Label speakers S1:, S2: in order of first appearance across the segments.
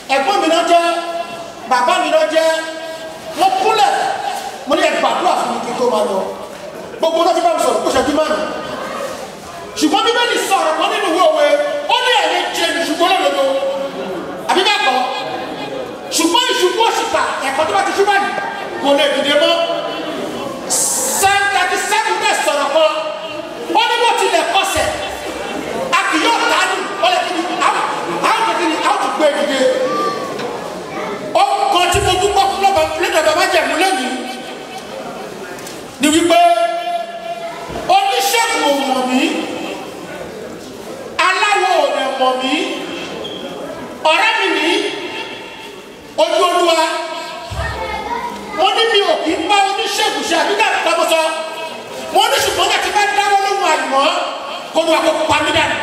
S1: ẹ̀gbọ́n mi náà jẹ́ bàbá mi náà jẹ́ mo kúnlẹ̀ mo ní ẹ gbàdúrà fún mi kí n tó máa lọ gbogbo náà ti bá mi sọ̀rọ̀ kó ṣẹ́jú márùn ṣùgbọ́n bíbélì sọ̀rọ̀ kan nínú ìwé òwe ó ní ẹ̀mí jẹ ṣùgbọ́n lọ́dọọdọ àbí bẹ́ẹ̀ kọ́ ṣùgbọ́n ìṣubú òṣìkà ẹ̀kọ́ tó bá ti ṣú báyìí kò lè dìde mọ́ psalm thirty seven bẹ́ẹ̀ sọ̀rọ̀ kan ó ní bó tilẹ̀ kọsẹ̀ a kì yóò dánù ọlẹ́ kí ni àwọn àwọn kí ni àwọn tó gbé dìde ó kan tí mo dúpọ̀ fún lọ́ba lẹ́dọ̀ bàbá jẹ̀mú lẹ́yìn ni wípé oníṣègùn ò mọ̀ mí aláwọ̀ ò dẹ̀ mọ̀ mí ọ̀rẹ́ mi ní ojú olúwa mo ní mi ò kí ń bá oníṣègùn ṣe àbí dàbí kọ́mọ sọ mo ní ṣùgbọ́n kàtí bá dáwọ́ lóhùn àìmọ́ kó lu àkókò pa mí dànù.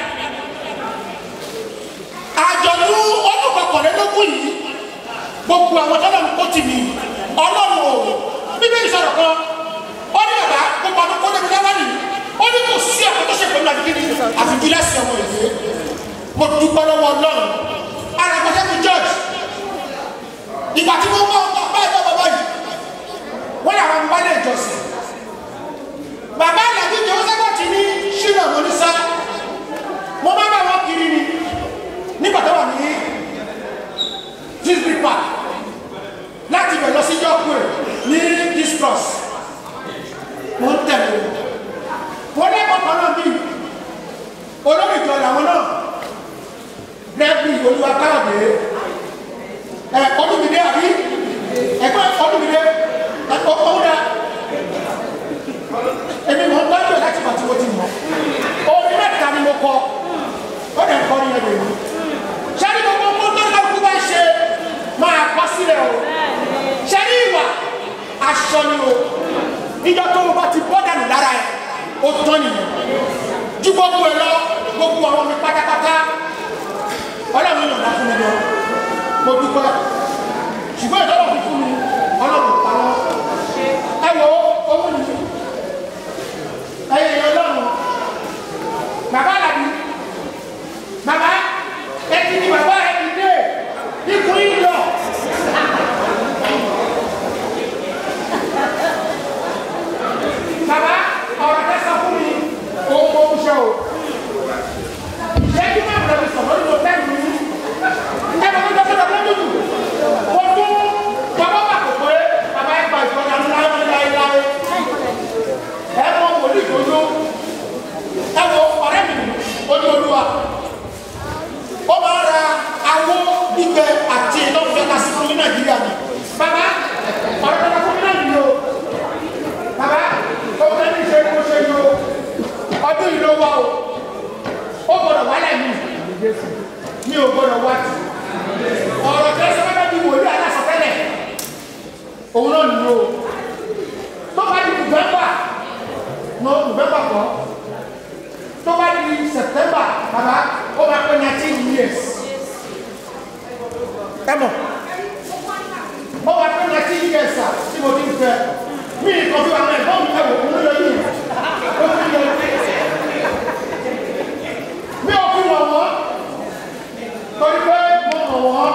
S1: àjọ̀dún ọdún kọkànlélógún yìí gbogbo àwọn tọ́lọ̀ ń kó tì mí ọlọ́run ò bíbélì sọ̀rọ̀ kan ó ní bàbá gbogbo àwọn kọ́lẹ́mi dáwọ́ nìyí ó ní kò sí ọ̀pọ̀ tó ṣe pẹ̀lú àdìgírí àfi gíláàsì ọmọ ìwé mo dúpẹ́ lọ́wọ́ ọlọ́run alàgbàṣẹ́ mi george ìgbà tí wọ́n bá bá ẹgbẹ́ bàbá yìí wọ́n làwọn ọmọ wálé ìjọsìn bàbá àlàbí jẹ́wọ́sẹ́gbọ̀ ti ní ṣínà mọ́nísá mo máa bá wọn kiri ni nígbà tó wà ní disney park láti bẹ̀ lọ sí yọkùn ní distrust mo ń tẹ̀lé wọ́n lẹ́kọ̀ọ́ kan náà bíi olórí ìjọ làwọn náà lẹ́bí olúwa káàdé ẹ ọdúnmídé àbí ẹgbẹ́ ọdúnmídé ẹ̀kọ́ ọ̀húnra èmi mọ̀ ń gbájú ẹ̀ láti pàtí mo ti mọ̀ orin mẹ́ta ni mo kọ ó dẹ̀ kọ́ ní ẹgbẹ́ mi sẹ́ni gbogbo ọmọ tó ń kú bá ṣe máa kọ́ sílẹ̀ o sẹ́ni ìwà aṣọ ni o níjọ́ tó o bá ti bọ́ dànù lára ẹ̀ ó tán nìyẹn ju gbogbo ẹ lọ gbogbo àwọn mi pátápátá ọlọ́run yàn fún mi lọ mo dúpẹ́ ṣùgbọ́n ìjọba fi fún mi ọlọ́run pa wọ́n ẹ wo owó mi ẹyẹ ọlọ́run bàbá làbí bàbá ẹ ti di bàbá ẹ ti dé ikú yìí lọ. bàbá ọ̀rọ̀ tẹ sọ fún mi òun kò ń ṣe o ìṣẹ́jú máa ń lọ sọ̀rọ̀ nínú tẹ́lẹ̀ mi ẹ bá tó tọ́jú ọ̀dọ́ dúdú mo tún bàbá bà kò pé bàbá ẹ gba ìfọ̀dà ńlá láéláé ẹ mọ wòlíì dodo ẹ wo ọ̀rẹ́ mi ojú olúwa ó máa ra awó gbígbẹ àti ìlọ́fẹ́ ká sí fún mi nàìjíríà ni bàbá ọ̀rẹ́ tẹ́lẹ̀ fún mi náà nìyó bàbá ó fẹ́ ní ṣe kó ṣe yó ọdún yìí ló wá o ó gbọdọ̀ wálẹ̀ mi mi ò gbọdọ̀ wá tì ọ̀rọ̀ tẹ́ sọ fẹ́ bí wòlíì aláṣọtẹ́lẹ̀ òun náà nìyó tó bá di nùbẹ́mbà no nùbẹ́mbà kọ́ tó bá di sẹ̀tẹ́mbà bàbá ó máa pẹ́ nineteen years ẹ mọ̀ ó máa pẹ́ nineteen years à tí mo ti ń fẹ́ mi ì kọ́ fi wà mẹ́rin bọ́ọ̀mù ẹ̀wọ̀ òun ló yọ yìí ó fi yọ mi ò fi wọ̀ wọ́n torí pé mo mọ̀ wọ́n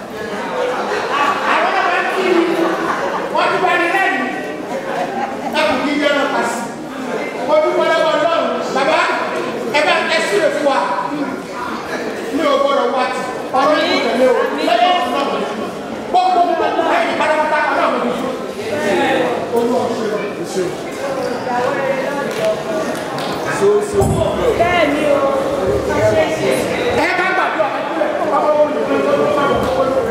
S1: àwọn náà máa ń kí wọ́n ti bá ní lẹ́yìn ẹ̀kú kí jẹ́ náà kà sí mo dúpẹ́ lọ́wọ́ ọlọ́run bàbá ẹ bá ẹ sílẹ̀ fún wa mi ò gbọ́dọ̀ wá tì ọ̀rọ̀ yìí kò tẹ̀lé o lẹ́yìn ọ̀sán náà gbogbo gbogbo ẹ̀yìn pátápátá ọlọ́run mi fún olúwa ṣe
S2: Bẹ́ẹ̀ni o, ṣe ṣe.
S1: ẹ bá gbàdúrà ọmọ wọn lè fẹ́ lọ́wọ́ máa wọ̀ wọ́n lórí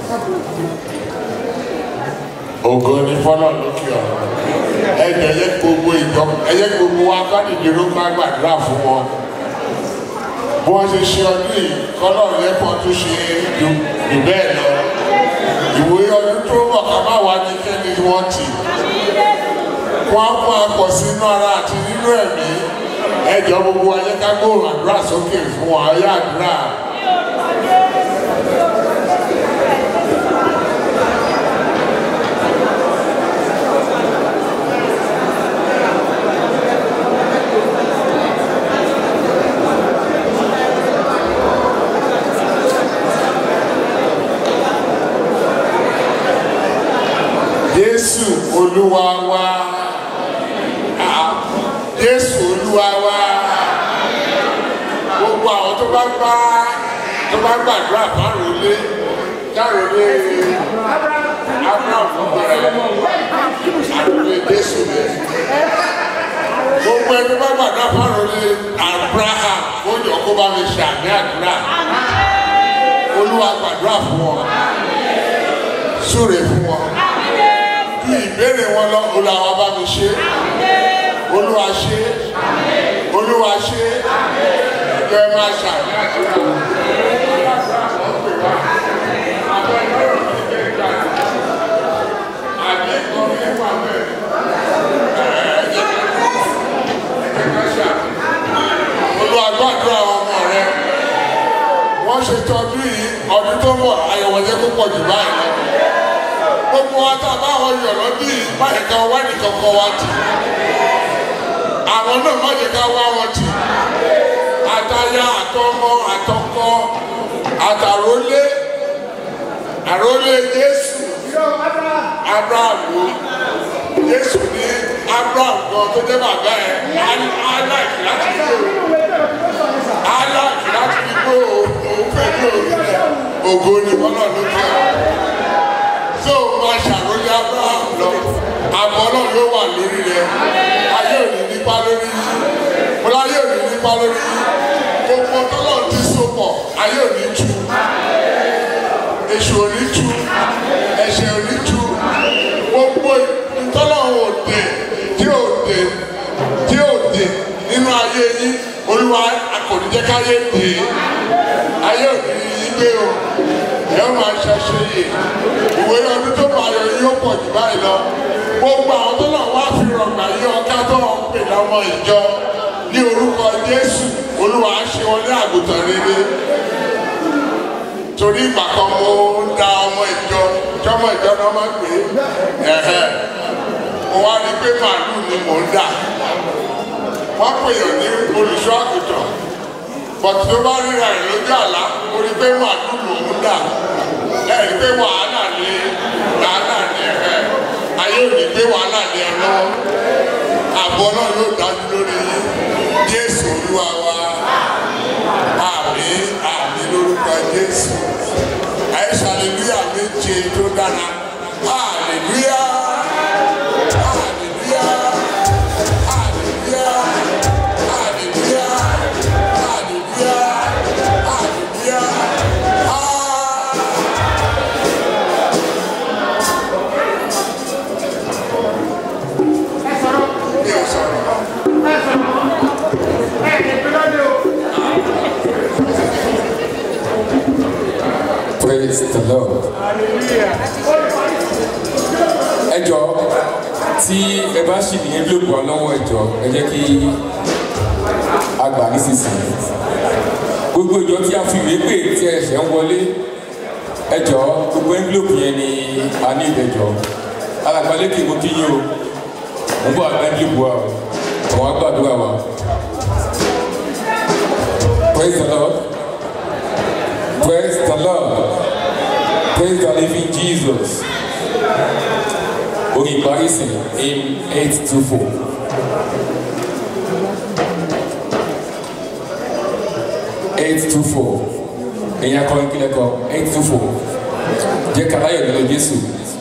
S3: ògo ni fọlọ lókè ọ̀rọ̀ ẹ jẹ́ ẹyẹ gbogbo ìjọ ẹyẹ gbogbo wa kádìdìrú ká gbàdúrà fún wọn bí wọ́n ṣe ṣe ọdún yìí kọ́lọ̀ lẹ́kọ̀ọ́ tó ṣe jù jù bẹ́ẹ̀ lọ ìwòye ọdún tó bọ̀ ká má wá ní kẹ́ni wọ́n tì wọ́n á máa pọ̀ sínú ara àti nínú ẹ̀mí ẹ jọ gbogbo ayé ká gbóòrùn àdúrà sókè fún wọn ayé àdúrà. jésù olúwa wa Ah, jésù olúwa wa gbogbo àwọn tó bá bá tó bá gbàdúrà fárólé kárólé abraham ló bára ẹ àròlé jésù rẹ gbogbo ẹni bá gbàdúrà fárólé abraham ó jọ kó bá mi ṣàmì àdúrà olúwa gbàdúrà fún wọn súre fún wọn bí ìbéèrè wọn lọ olúwa bá mi ṣe olúwa ṣe olúwa ṣe ẹjọ ẹ máa ṣàmì àdúrà. àbí ìkọ́ni ẹ̀fọ́ abẹ́ olúwa gbàdúrà ọmọ rẹ wọ́n ṣe tọ́jú yìí ọdún tó ń bọ̀ àyẹ̀wò yẹn kó pọ̀ jù báyìí lọ. gbogbo wa tá a bá wọn yọ̀ lọ́dún yìí má yẹ ká wá nìkan kọ́ wa tì. àwọn náà má yẹ ká wá wọn tì. àtàyà àtọmọ àtọkọ àtàrólé àrólé jésù abrahamu jésù ní abraham gan tó jẹ́ bàbá ẹ̀ aláìkí láti gbé o aláàkì láti fi gbó òun fẹ́ ní òrìlẹ̀ ògo ni bọ́lá ló fẹ́ tó o máa ṣàròyé abraham lọ àbọ̀ náà ló wà lórí rẹ ayé ò ní nípa lórí yìí bọ́lá ayé ò ní nípa lórí yìí gbogbo tọ́lọ̀ ti so pọ̀ ayé ò ní tú èṣù ò ní tú ẹ̀ṣẹ̀ ò ní tú gbogbo tọ́lọ̀ ò dé tí ò dé tí ò dé nínú ayé yín olúwa akọ̀nìjẹ́ káyé dé ayé òní yìí gbé o ẹ máa ṣàṣe yè ìwé ọdún tó máa yọ yóò pọ̀ jù báyìí lọ gbogbo àwọn tó náà wá fi rọ̀gbà yí ọká tó ń pè lọ́mọ ìjọ ní orúkọ jésù olúwa á ṣe wọn ní àgùntàn rere torí ìgbà kan mo ń da ọmọ ìjọ jọmọ ìjọ náà máa pè é ẹ̀hẹ́ mo wá rí i pé màálù ni mò ń dà wọ́n pèèyàn ní olùṣọ́ àgùntàn bọ̀tù tó bá ríra ẹ̀ lójú àlá mo rí pé màálù lòún dà ẹ̀ rí pé wàhálà ní wàhálà ní ẹ̀ ayé ò ní gbé wàhálà ní ẹ lọ́wọ́ àbọ̀ náà yóò dájú lórí yín jésù olúwa wa àmì àmì lórúkọ jésù àìsàn aleluya méje tó dára hallelujah hallelujah. Hallelujah. Hallelujah. Hallelujah. Hallelujah. Ah.
S1: ẹ sọ̀rọ̀
S3: Mi ò sọ̀rọ̀.
S1: ẹ sọ̀rọ̀ ẹ ẹ gbẹ́dọ̀ dé o.
S4: praise the lord. ẹ jọ tí ẹ bá ṣì ní envelope wa lọ́wọ́ ẹ jọ ẹ jẹ́ kí a gbà nísinsìnyí gbogbo ìjọ tí a fi ìwé pè tí ẹ ṣẹ̀ ń wọlé ẹ jọ gbogbo envelope yẹn ni a ní ìdẹjọ alàgbàlékè mo kí yín o mo bọ àgbà envelope wa o àwọn agbàdúrà wa praise the lord praise the lord praise the living jesus orin ìparí sí in eight two four. eight two four èyàn kọ́ ìkílẹ̀ kọ́ eight two four jẹ́ kàláyọ̀ lọ́dọ̀ jésù